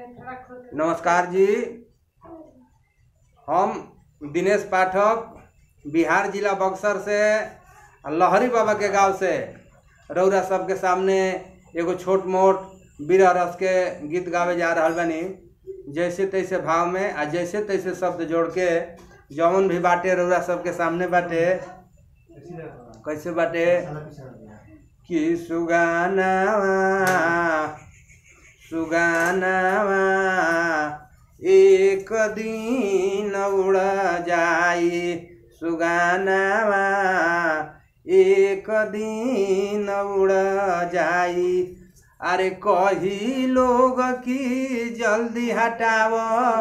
नमस्कार जी हम दिनेश पाठक बिहार जिला बक्सर से लहरी बाबा के गांव से रौरा सबके सामने एगो छोट मोट बीरा रस के गीत गावे जा रहल बानी जैसे तैसे भाव में आ जैसे तैसे शब्द जोड़ के जौन भी बाटे रौरा सबके सामने बाटे कैसे बाटे कि सुगानावा सुगानावा एक दिन उड़ जाई सुगानावा एक दिन उड़ जाई अरे कही लोग की जल्दी हटाव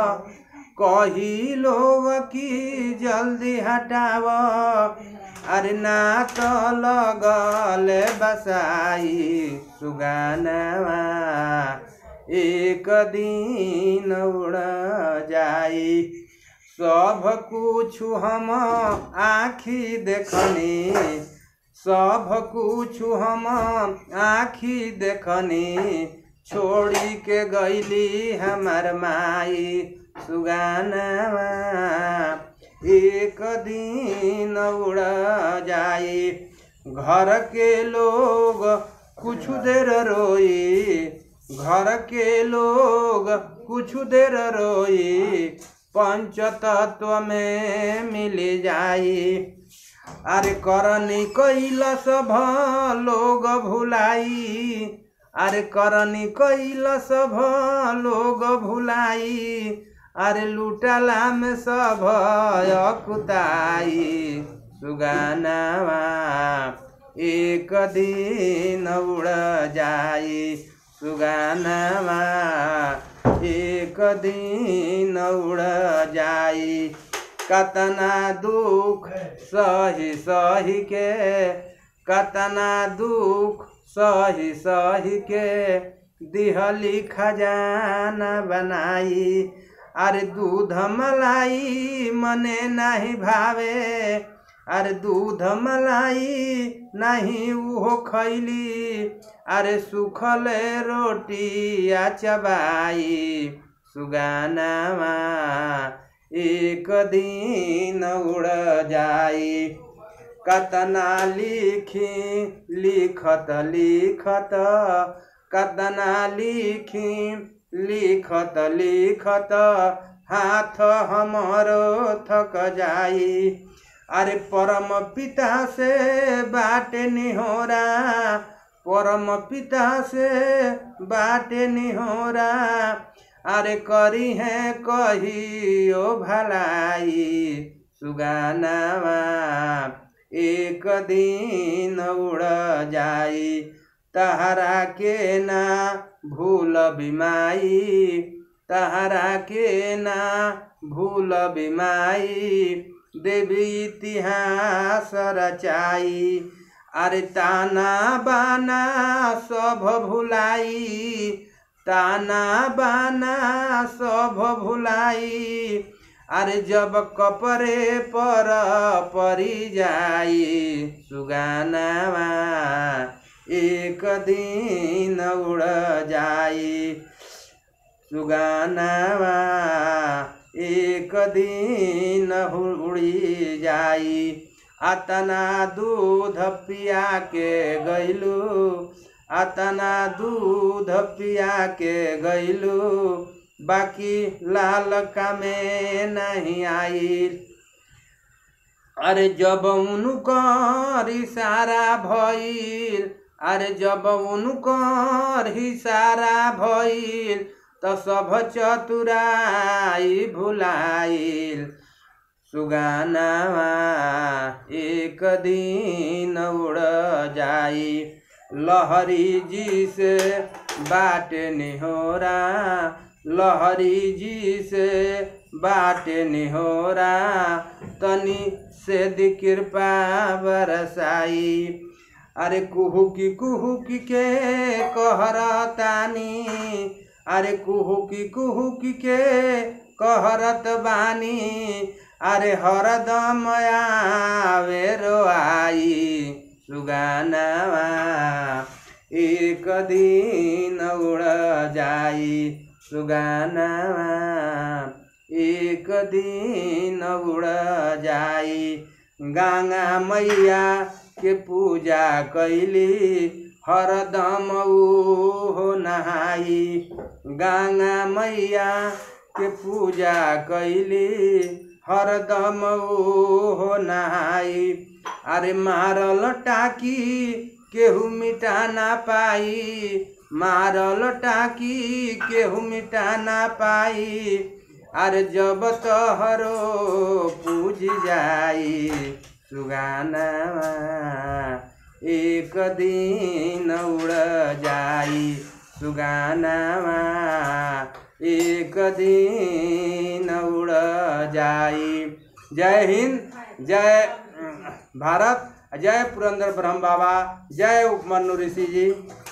कही लोग की जल्दी हटाव अरे ना तो लगल बसाई सुगानवा एक दिन उड़ जाई सब कुछ हम आखी देखनी सब कुछ हम आखी देखनी छोड़ी के गईली हमार माई सुगानवा एक दिन उड़ जाई घर के लोग कुछ देर रोई घर के लोग कुछ देर रोई पंच तत्व में मिल जाई अरे करनी कैला सब लोग भुलाई अरे करनी कैला सब लोग भुलाई अरे लुटला में सब अकुताई सुगानावा एक दिन उड़ जाई सुगानावा एक दिन उड़ जाई कतना दुख सही सही के कतना दुख सही सही के दिहली खजाना बनाई अरे दूध मलाई मने नहीं भावे अरे दूध मलाई नहीं उहो खैली अरे सुखल रोटी आ चबाई सुगानावा एक दिन उड़ जाई कतना लिखी लिखत लिखत कतना लिखी लिखत लिखत हाथ हमरो थक जाई अरे परम पिता से बाटे निहोरा परम पिता से बाटे निहोरा अरे करी है कहियो भलाई सुगानावा एक दिन उड़ जाई तहरा के ना भूल बिमाई तहरा के ना भूल बिमाई देवी इतिहास रचाई अरे ताना बाना सब भुलाई ताना बाना सब भुलाई अरे जब कपरे पर परी जाई सुगानावा एक दिन उड़ जाई सुगानावा एक दिन उड़ी जाई अतना दूध पिया के गैलू अतना दूध पिया के गैलू बाकी लाल का में नहीं आई अरे जब उनकर इशारा भइल अरे जब उनकर इशारा भइल त सब चतुराई भुलाइल सुगानावा एक दिन उड़ जाई लहरी जी से बाट निहोरा लहरी जी से बाट निहोरा तनी से दी कृपा बरसाई अरे कुहू की कुहू की के कहरतानी अरे कुहू की कुहू की के कहरत बानी अरे हरदम आवे रोआई सुगानावा एक दिन उड़ जाई सुगानावा एक दिन उड़ जाई गंगा मैया के पूजा कैली हरदम ऊ हो नहाई गंगा मैया के पूजा कैली हरदम ऊ हो नहाई अरे मारल टाकी केहू मिटा ना पाई मारल टाकी केहू मिटा ना पाई अरे जब तोहरो पूज जाई सुगानावा एक दिन उड़ जाई सुगानावा एक दिन उड़ जाई जय हिंद जय भारत जय पुरंदर ब्रह्म बाबा जय उपमन्यु ऋषि जी